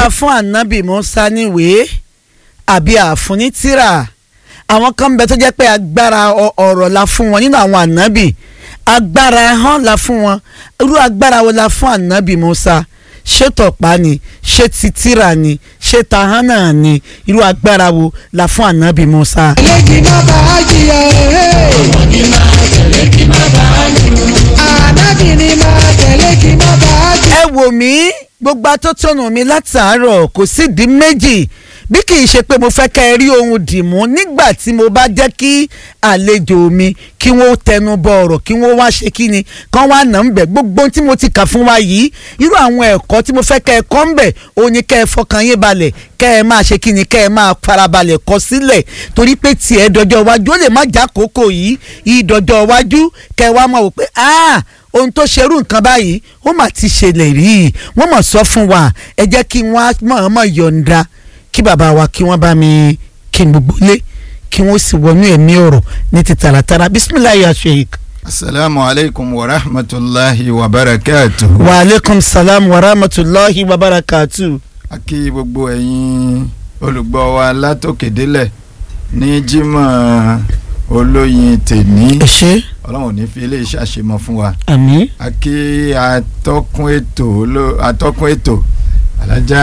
a fún ànábì Musa níwèé àbí àfún ní tírà àwọn kan bẹ tó jẹ́ pé agbára ọ̀rọ̀ la fún wọn nínú àwọn ànábì agbára hàn la fún wọn irú agbára wo la fún ànábì Musa ṣé tọ̀pá ni ṣé titira ni ṣé tahana ni irú agbára wo la fún ànábì Musa. tẹ̀lé kí má bá a jìyà ẹ̀. ọmọ ní máa tẹ̀lé kí má bàa jù. ànábì ni máa tẹ̀lé kí má bá a jìyà. ẹ wò mí gbogbo atótónu mi látàárọ̀ kò sídìí méjì bí kì í ṣe pé mo fẹ́ kẹ́ ẹ rí ohun dìmú nígbà tí mo bá jẹ́ kí àlejò mi kí wọ́n tẹnu bọ ọ̀rọ̀ kí wọ́n wá ṣe kí ni kán wá nà ń bẹ̀ gbogbo ohun tí mo ti kà fún wa yìí irú àwọn ẹ̀kọ́ tí mo fẹ́ kẹ́ ẹ kọ́ ń bẹ̀ òun ni kẹ́ ẹ fọkàn yín balẹ̀ kẹ́ ẹ máa ṣe kí ni kẹ́ ẹ máa farabalẹ̀ kọ sílẹ̀ torí pé tiẹ̀ dọjọ́ iwájú ó lè má já kókó yìí ìdọjọ́ iwájú kẹ́ ẹ wá máa wò pé ah ohun tó ṣerú nǹkan báyìí ó mà ti ṣẹlẹ̀ rí i wọ́n mọ̀ sọ fún wa ẹ jẹ́ kí wọ́n mọ̀ọ́mọ̀ yọ̀ǹda kí bàbá wa kí wọ́n bá mi kí n gbogbo lé kí wọ́n sì wọnú ẹ̀mí ọ̀rọ̀ ní ti tààràtàrà bisimilayi asheik. asalaamu aleykum wa rahmatulahi wa barakatuhu. wa aleykum salaam wa rahmatulahi wa barakatu. a kí gbogbo ẹ̀yin olùgbọ́ wa látòkèdélẹ̀ ní jímọ̀ olóyin tèní ẹ ṣe ọlọ́run ò ní fi ilé iṣẹ́ àṣemọ fún wa. àmín a kí atọ́kùn ètò oló- atọ́kùn ètò alájà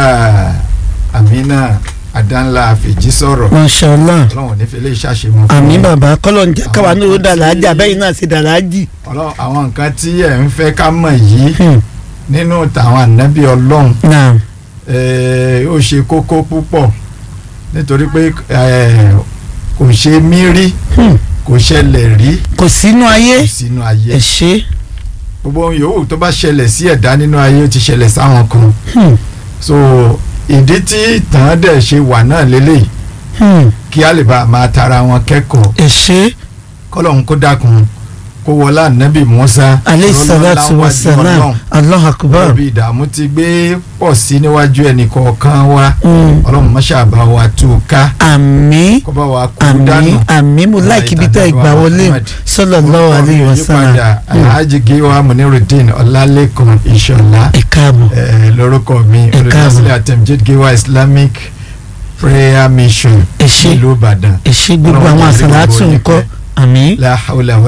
amina adanla fèjì sọ̀rọ̀ mashallah ọlọ́run ò ní fi ilé iṣẹ́ àṣemọ fún wa. àmín bàbá kọ́lọ̀ ń jẹ́ káwa náà ó dàlájà bẹ́ẹ̀ náà sì dàlájì. ọlọ́run àwọn nǹkan tí ẹ̀ ń fẹ́ ká mọ̀ yìí Hmm, nínú tàwọn ànábì ọlọ́run naam eh, ó ṣe kókó púpọ̀ nítorí pé eh, kò ṣe mí rí Hmm, kò ṣẹlẹ̀ rí kò sínú ayé sínú ayé ẹ ṣe gbogbo ohun yòówù tó bá ṣẹlẹ̀ sí ẹ̀dá nínú ayé ó ti ṣẹlẹ̀ sáwọn kan Hmm, so ìdí tí ìtàn dẹ̀ ṣe wà náà lélẹ̀ hmm, kí á lè bá a máa tara wọn kẹ́kọ̀ọ́ ẹ ṣe kọ́lọ́hún kó dákun kó wọlá ànábì Mùsá aleyhi rọ́lọ́lá salatu wa wájú salam Ọlọ́run. allah akbar. ibi ìdààmú ti gbé pọ̀ sí níwájú ẹnì kọ̀ọ̀kan wa Hmm, ọlọ́run máṣá bá wa tú u ká àmín kó bá wa kú àmín dànù. àmín mo láìkí bí tẹ́ ìgbà wọlé o sallallahu alayhi wa sallam yípadà alhaji giwa munirudin ọlálẹ́kan ìṣọ̀lá ẹ káàbọ̀ eh, lórúkọ mi Ẹ káàbọ̀. olùdásílẹ̀ àtẹ̀mjid giwa islamic prayer mission ẹ ṣé nílùú ìbàdàn ẹ ṣé gbogbo Ọlọ́run àwọn jẹ́ kí àsàlátù gbogbo yín ńkọ́ pẹ́. àmín la hawla